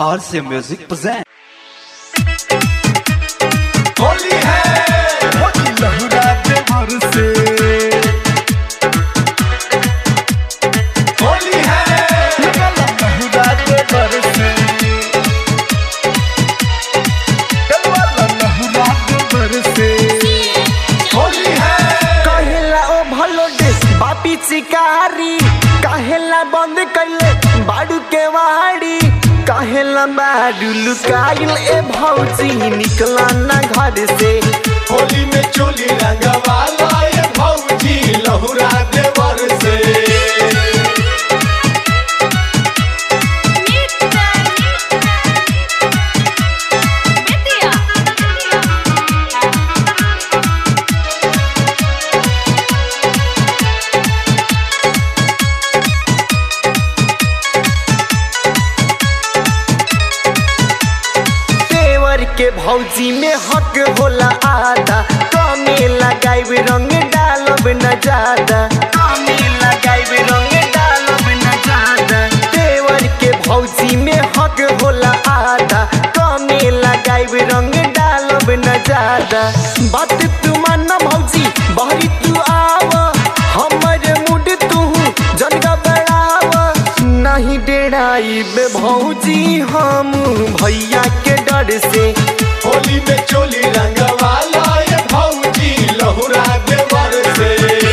RC Music present. Holi है होली लहुरा दे से होली है लहुरा दे से कलवाला लहुरा दे से होली है कहेला ओ भलो डे बापी चिकारी कहेला बंद कैले बाड़ू के वाड़ी कहेला बाड़ू लुकाइल ए भौजी निकला ना घर से होली में चोली रंगवाला ये भौजी लहुरा दे से देवर के भौजी में हक होला आधा कमे लगाइब रंग डालब न ज्यादा कमे लगाइब रंग डालब न ज्यादा देवर के भौजी में हक होला आधा कमे लगाइब रंग डालब न ज्यादा बात तू मान भौजी बहरी तू आव हमर मुड तू जन गबड़ाव नहीं डेराइब भौजी हम भैया के डर से होली में चोली रंगवाला ये भौजी लहुरा दे से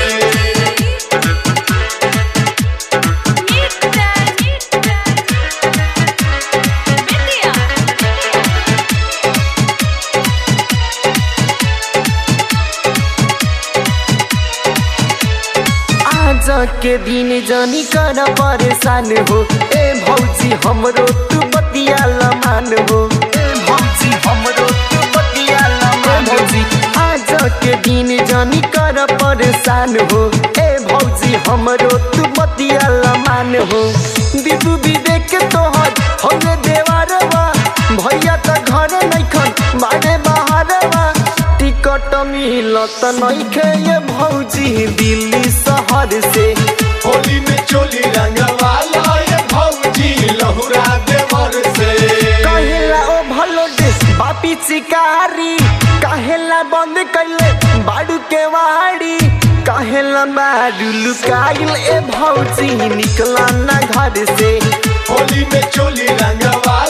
आज के दिन जानी कर परेशान हो ए भौजी हमरो तू बतिया लमान हो ए भौजी हमरो तू बतिया लमान भौजी आज के दिन जानी कर परेशान हो ए भौजी हमरो तू बतिया लमान हो दीदू भी देख के तोहर हमे देवारवा भैया त घर नइखन बाड़े बाहरवा टिकट मिलत नइखे ये भौजी दिल्ली शहर से होली में चोली रंगवाला ये भौजी लहुरा देवर से कहेला ओ भलो डे बापी चिकारी कहेला बंद कैले बाड़ू के वाड़ी कहेला बाड़ू लुकाइल ए भौजी निकला ना घर से होली में चोली रंगवाला